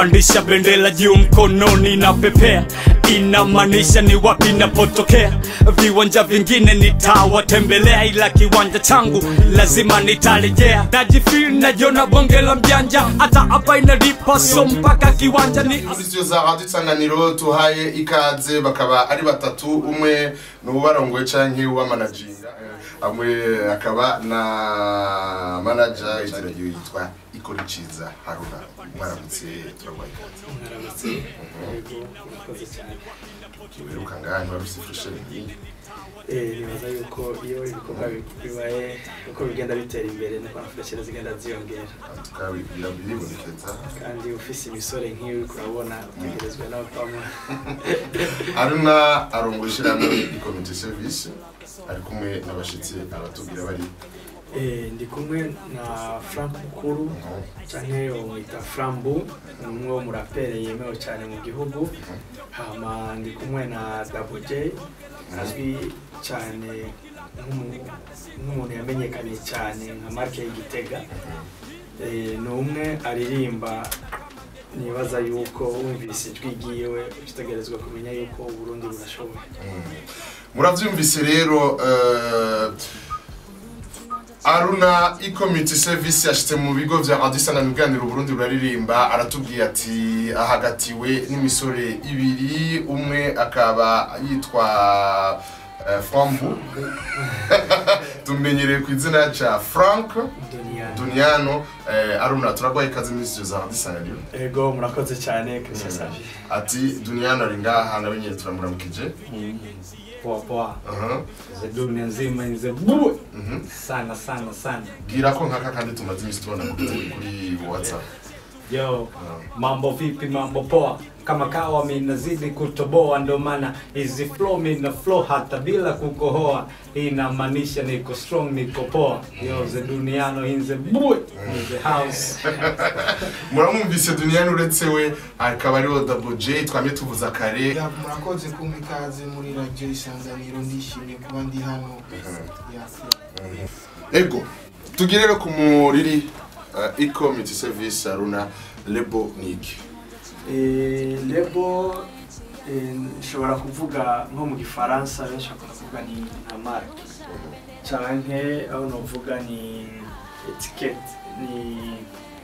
pandisha bendera juu mkononi na pepea inamaanisha ni wapi napotokea viwanja vingine nitawatembelea ila kiwanja changu lazima nitarejea najifil najona bonge la mjanja hata hapa inalipa so mpaka kiwanja ni muri studio za radio isanganiro tuhaye ikaze bakaba ari batatu umwe ni ubarongoye canke uwamanaginga amwe akaba na manager izina ryiwe yitwa ikorikiza haruna mwaramutse turagwaye ikaze mwaramutse yego murakoze cyane uheruka ngaha ntiwari ufise furesheri Eh, nibaza yuko iyo ibikorwa bi- bibaye uko bigenda bitera imbere niko na furesheri zigenda ziyongera tukabibwira biribonekeza kandi ufise imisore nk'iyo uriko urabona utegerezwa nawe kwama haruna arongoye ishirahamwe ikomite service ari kumwe n'abashitsi abatubwira bari Eh, ndi kumwe na frank mukuru canke umwita frambu ni umwe wo murapere yemewe cyane mu gihugu hama ndi kumwe na double j azwi cyane nk'umu- nk'umuntu yamenyekanye cyane nka marke y'igitega Eh, ni umwe aririmba nibaza yuko wumvise ijwi ryiwe utegerezwa kumenya yuko uburundi burashoboye muravyumvise rero eh, aruna icommunity service yashitse mu bigo vya radio isanganiro ibiganiro uburundi buraririmba aratubwiye ati ahagatiwe n'imisore ibiri umwe akaba yitwa eh, frambu tumenyereye ku izina ca frank Duniani. duniano eh, aruna turagwaye ikaze muri studio za radio isanganiro ego murakoze cyane christian savi ati duniano ari ngaha nawe nyene turamuramukije poa poa Aha, ze dunia nzima inze bue mhm. sana sana sana bwira ko nkaka kandi tumaze imisi tubona kuri kuri whatsapp yo mambo vipi mambo poa kama kawa minazidi kutoboa ndo maana hizi flow mina flow hata bila kukohoa inamaanisha niko strong niko poa yo ze duniano inze bue inze house muramwumvise duniyani uretse we akaba ariho double j twamye tuvuza kare Ya, murakoze kumpa ikaze muri radiyo isanganiro ndishimye kuba ndi hano Ya, ya. ego tugire rero ku muriri uh, e-community service aruna lebo niki Eh, lebo eh, nshobora kuvuga nko mu gifaransa benshi bakunda kuvuga ni nka marke canke aho novuga ni etikete ni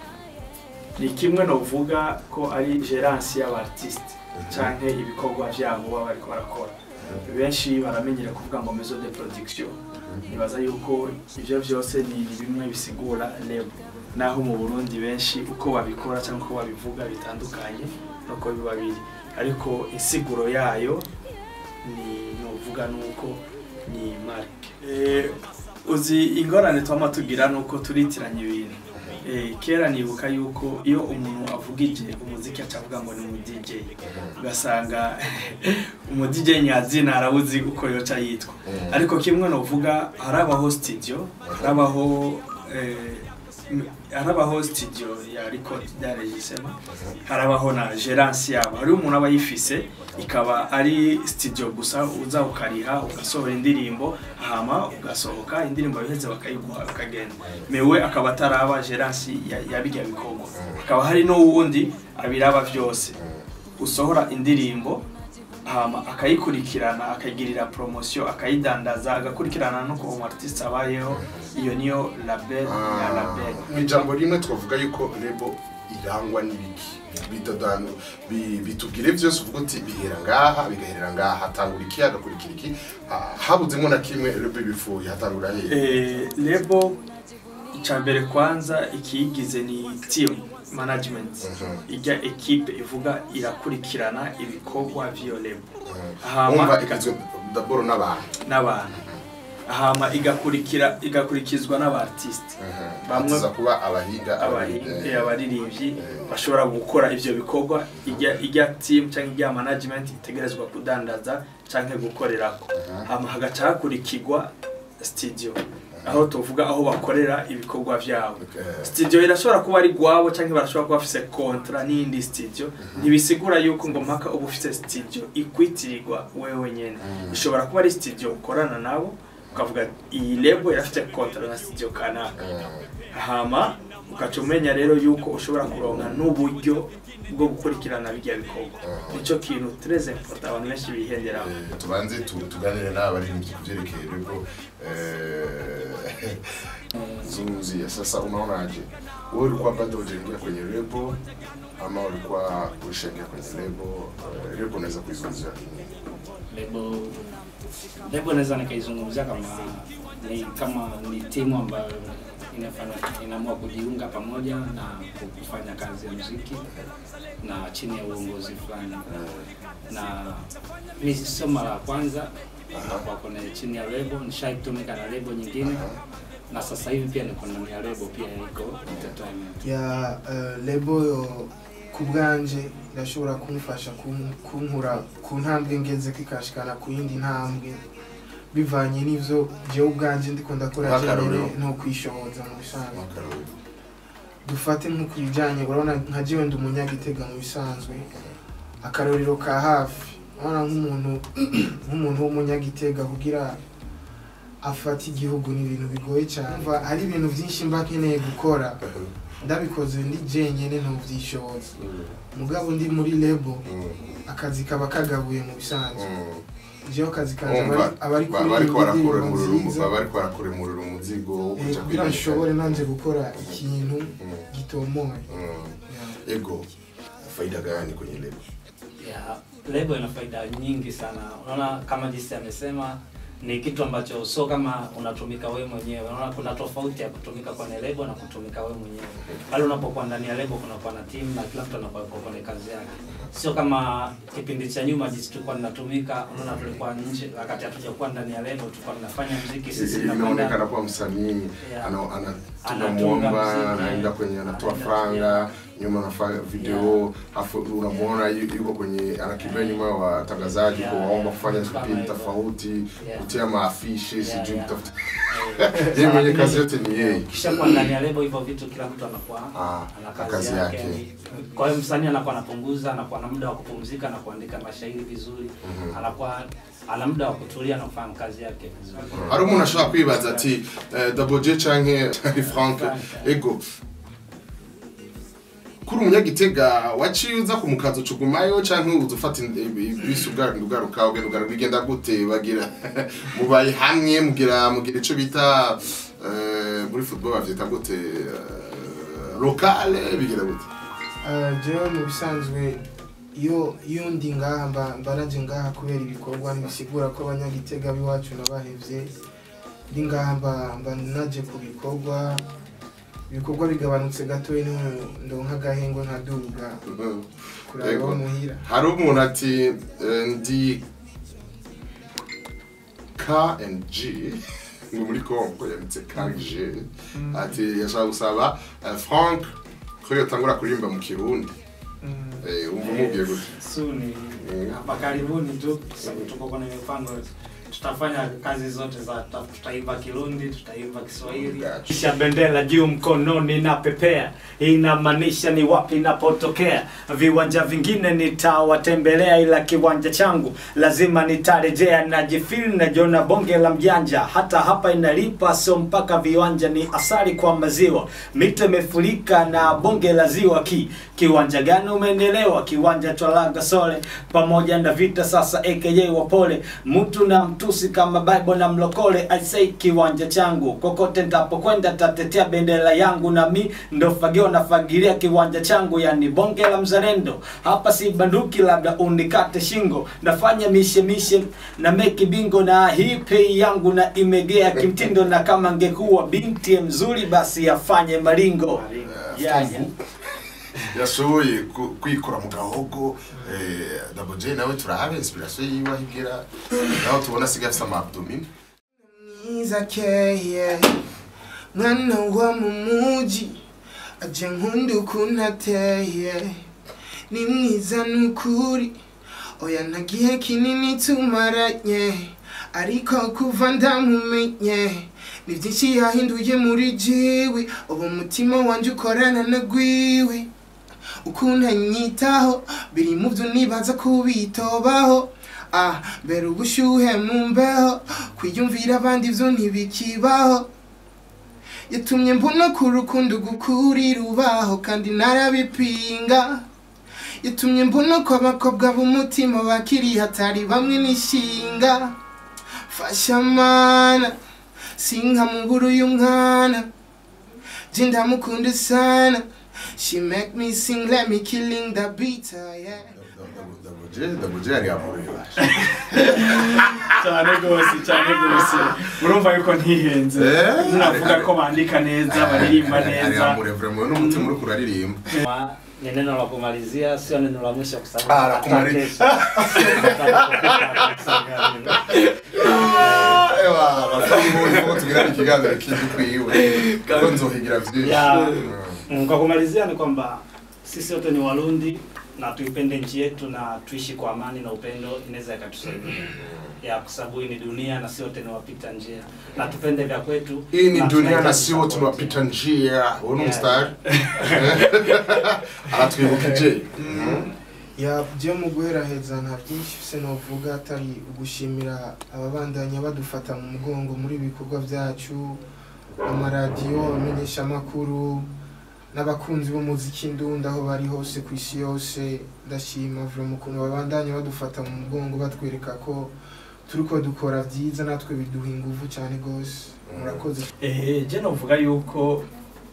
ni kimwe novuga ko ari gerance y'abartiste canke ibikorwa vyabo baba bariko barakora benshi baramenyera kuvuga ngo maison de production nibaza yuko ivyo vyose ni ni bimwe bisigura lebo naho mu burundi benshi uko babikora cyangwa uko babivuga bitandukanye nuko biba biri ariko insiguro yayo ni novuga nuko ni marke eh, uzi ingorane twama tugira nuko turitiranya ibintu eh, kera nibuka yuko iyo umuntu avugije umuziki acavuga ngo ni umu DJ ugasanga umu DJ nyazina arabuzi uko yoca yitwa ariko kimwe novuga harabaho studio harabaho eh, m- harabaho studio ya record ya regisema harabaho na gerance yabo hariho umuntu aba yifise ikaba ari studio gusa uza ukariha ugasohora indirimbo hama ugasohoka indirimbo yoheze bakayiguha ukagenda mewe akaba ataraba gerance ya, ya bijya bikorwa hakaba hari n'uwundi abiraba vyose usohora indirimbo hama akayikurikirana akayigirira promotion akayidandaza agakurikirana nuko umu artiste abayeho iyo niyo label ya label mu ijambo rimwe twavuga yuko lebo irangwa n'ibiki bitadanu bi- bitubwire vyose uvuga uti bihera ngaha bigaherera ngaha hatangura iki hagakurikira iki Ha- habuzemo na kimwe lebo ibifuye hatangura hehe eh, lebo icambere kwanza ikiyigize ni team management Mhm. ijya ekipe ivuga irakurikirana ibikorwa vy'iyo lebo wumva hama igizwe daboro n'abantu n'abantu hama igakurikira igakurikizwa n'abartiste Bamwe- bamwe kuba abahiga abahinga abaririmbyi bashobora gukora ivyo bikorwa ijya ijya team cyangwa ijya management itegerezwa kudandaza cyangwa gukorerako hama hagaca hakurikirwa studio aho tuvuga aho bakorera ibikorwa vyabo studio irashobora kuba ari gwabo cyangwa barashobora kuba bafise kontra n'indi studio ntibisigura yuko ngo mpaka uba ufise studio ikwitirirwa wewe nyene ishobora kuba ari studio ukorana nabo ukavuga iyi lebo irafite kontra na studio kanaka hama ukaca umenya rero yuko ushobora kuronka n'uburyo bwo gukurikirana bijya bikorwa nicyo kintu très important abantu benshi bihenderaho Eh, tubanze tu- tuganire n'abaririmbyi ku vyerekeye rebo eh, zungumzia sasa unaonaje wewe ulikuwa bado hujaingia kwenye lebo ama ulikuwa ushaingia kwenye lebo Eh, lebo unaweza kuizungumzia nini lebo lebo naweza nikaizungumzia kama ni kama ni timu ambayo inafanya inaamua kujiunga pamoja na kufanya kazi ya muziki na chini ya uongozi fulani na mi sio mara ya kwanza kwa kwenye chini ya lebo nishaitumika na lebo nyingine na sasa hivi pia niko ndani ya lebo pia iko entertainment ya eh, lebo yo ku bwanje irashobora kumfasha kum- kunkura ku ntambwe ngeze kikashikana ku yindi ntambwe bivanye n'ivyo jewe ubwanje ndiko ndakora Nk'akarorero. jewe no kwishoboza mu bisanzwe Makaroni. dufate nko ku bijanye urabona nka jewe ndi umunyagitega mu bisanzwe akarorero ka hafi urabona nk'umuntu nk'umuntu w'umunyagitega kugira afata igihugu ni ibintu bigoye cyane Umva, hari ibintu byinshi mba nkeneye gukora ndabikoze ndi jenyene ntuvyishoboza mugabo ndi muri lebo Mm, akazi kaba kagabuye mu bisanzwe mm. jewe akazi kanje Umva, aba- aba ari ba- bariko kuririmba indirimbo barakuremurira umu- nziza baba bariko barakuremurira umuzigo wo Eh, kuja kugira kwiga. nshobore nanje gukora ikintu Mm, gitomoye mm. Yeah. ego faida gani kwenye lebo ya lebo ina faida nyingi sana unaona kama jinsi amesema ni kitu ambacho sio kama unatumika wewe mwenyewe unaona kuna tofauti ya kutumika kwenye lebo na kutumika wewe mwenyewe pale unapokuwa ndani ya lebo kunakuwa na timu na kila mtu anakuwa yuko kwenye kazi yake sio kama kipindi cha nyuma jinsi tulikuwa tunatumika unaona tulikuwa nje wakati hatujakuwa ndani ya lebo tulikuwa tunafanya muziki sisi inaonekana tunakwenda kuwa msanii Yeah. ana- ana- Anatunga tunamwomba muziki, anaenda kwenye anatoa anaenda- franga yeah. nyuma anafanya video afu unamwona yu- yuko kwenye anakimbia nyuma ya watangazaji Yeah, kuwaomba yeah. kufanya Kama vipindi hivyo. tofauti Yeah. kutia maafishi Yeah, sijui yeah. kutafuta Eh, yeye mwenye lakini- kazi yote ni yeye kisha kuwa ndani ya lebo hivyo vitu kila mtu anakuwa Ah, ana na kazi, kazi yake, yake. kwa hiyo msanii anakuwa anapunguza anakuwa na muda wa kupumzika na kuandika mashairi vizuri Mhm. anakuwa ana muda wa kutulia na kufanya kazi yake vizuri hari umuntu ashobora kwibaza ati eh, double j canke frank ego kuri umunyagitega waciye uza ku mukazi ucugumayo canke uza ufata ibisi ugaruka ugenda ugaruka bigenda gute bagira mubaye hamwe mugira mugira ico bita eh, muri football bavyita gute eh, locale bigira gute Eh, jewe mu bisanzwe iyo iyo ndi ngaha mba mba naje ngaha kubera ibikorwa ntibisigura ko abanyagitega b'iwacu nabahevye ndi ngaha mba mba naje ku bikorwa ibikorwa bigabanutse gatoya niho ndonka agahengo nkaduga kuraba Ego. aho muhira hari umuntu ati eh, ndi KNG ngo muri Congo yanditse KG ati yashaka gusaba eh, Frank ko yotangura kuririmba mu Kirundi Mm. eh umva mubwiye gute suni Mm. hapa karibuni tu sababu tuko kwenye mipango tutafanya kazi zote za tuta- tutaimba kirundi tutaimba kiswahili Gotcha. kisha bendera juu mkononi na pepea inamaanisha ni wapi napotokea viwanja vingine nitawatembelea ila kiwanja changu lazima nitarejea najifil najiona bonge la mjanja hata hapa inalipa sio mpaka viwanja ni asari kwa maziwa mito imefurika na bonge la ziwa ki kiwanja gani umeendelewa kiwanja twalaga sole pamoja na vita sasa aka wapole mtu na mtusi kama bible na mlokole i say kiwanja changu kokote ntapokwenda tatetea bendera yangu na mi ndo fagio nafagilia kiwanja changu yani bonge la mzalendo hapa si banduki labda unikate shingo nafanya mishe mishe na meki bingo na hii pei yangu na imegea kimtindo na kama ngekuwa binti mzuri basi afanye maringo yeah, yeah. yashoboye ku- kwikora mu gahogo eh, double j nawe turabe inspiration yiwe aho igera naho tubona asigaye afite ama abdomen mwiza akeye mwana wo mu muji aje nkunda ukuntu ateye ni mwiza n'ukuri oya nta gihe kinini tumaranye ariko kuva ndamumenye ni byinshi yahinduye muri jiwi ubu umutima wanjye ukorana na gwiwe ukuntu anyitaho biri mu byo nibaza kubitobaho ah mbere ubushyuhe mu mbeho kwiyumvira abandi byo ntibikibaho yatumye mbona ko urukundo gukuri rubaho kandi narabipinga yatumye mbona ko abakobwa b'umutima bakiri hatari bamwe n'ishinga fasha mana sinkamubura uyu mwana je ndamukunda sana she make me sing let me killing the beat yeah dagoje dagoje yari yamureba cyane rwose cyane rwose murumva yuko ntihenze Eh? muravuga ko bandika neza baririmba ari neza yamureva n'umutima uri kuraririmba Ma- ni neno la kumalizia sio neno la mwisho kwa Ah, la sababu kumalizia. ewa bafite tugirana ikiganiro kindi kwiwe kuko nzohigira byinshi Ya. Mm. Mm, kwa kumalizia ni kwamba sisi wote ni Warundi na tuipende nchi yetu na tuishi kwa amani na upendo, inaweza ikatusaidia ya kwa sababu hii ni dunia na si wote ni wapita njia, na tupende vya kwetu. hii ni na dunia na tunahitaji si wote support. tunapita njia uwo ni Yeah. umusitari aratwibukije ya byo mu guheraheza nta byinshi se novuga atari ugushimira ababandanya badufata mu mugongo muri ibi bikorwa byacu amaradiyo abamenyeshamakuru n'abakunzi b'umuziki ndunda aho bari hose ku isi yose ndashima vuba mu kuntu babandanya badufata mu mugongo batwereka ko turi ko dukora byiza natwe biduha ingufu cyane rwose murakoze ehe je novuga yuko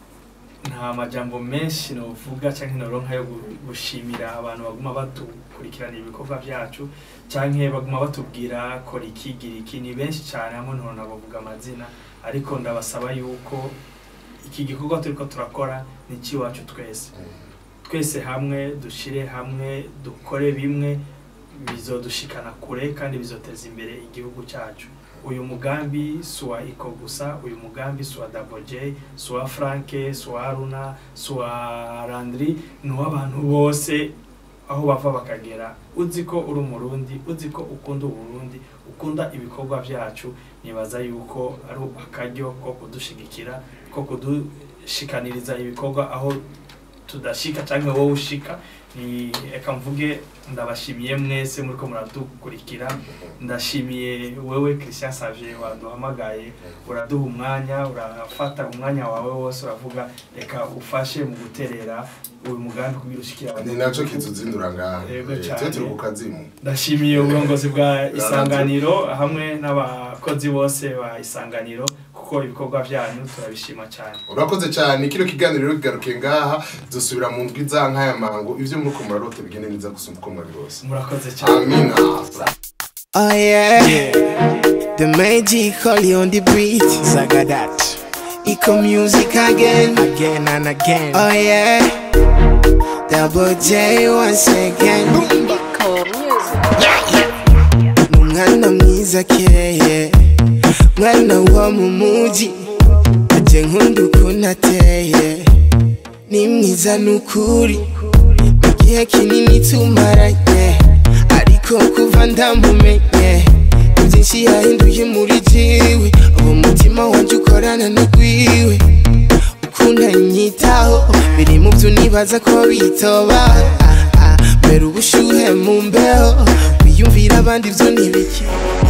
nta majambo menshi novuga canke noronka yo gu- gushimira abantu baguma badukurikirana ibikorwa byacu canke baguma batubwira kora iki gira iki ni benshi cyane hamwe ntorona bavuga amazina ariko ndabasaba yuko iki gikorwa turiko turakora ni icy'iwacu twese twese hamwe dushire hamwe dukore bimwe bizodushikana kure kandi bizoteza imbere igihugu cyacu uyu mugambi si uwa iko gusa uyu mugambi si uwa Double J si uwa franke si uwa haruna si uwa randri ni uw'abantu bose aho bava bakagera uzi ko uri umurundi uzi ko ukunda uburundi ukunda ibikorwa byacu nibaza yuko ari akaryo ko kudushigikira ko kudushikaniriza ibikorwa aho tudashika cyangwa wowe ushika ni reka mvuge ndabashimiye mwese muriko muradukurikira ndashimiye wewe christian savie waduhamagaye uraduha umwanya urafata umwanya wawe wose uravuga reka ufashe mu guterera uyu mugambi kugira ushikira ni nacyo kituzindura ngaha Yego Eh, cyane. twe turi ku kazimu ndashimiye uburongozi bwa isanganiro hamwe n'abakozi bose ba isanganiro kuko ibikorwa byanyu turabishima cyane urakoze cyane kino kiganiro rero kigaruke ngaha dusubira mu ndwi za nk'aya mango ibyo muri ko murarote bigende neza gusumba uko mwabirose murakoze cyane amina Oh yeah. The magic holy on the beat. Zagadat. Eco music again. Again and again. Oh yeah. Double J once again. Umwana mwiza keye. Mwana wo mu muji. Aje nkunda ukuntu ateye. Ni mwiza nukuri. Igihe kinini tumaranye. Ariko kuva ndamumenye. Byinshi yahinduye muri jiwe. Uwo mutima wanje ukorana n'ugwiwe. ukunda nyitaho biri mu byo nibaza ko bitoba Ah, ah, mbere ubushuhe mu mbeho wiyumvira abandi byo ntibiki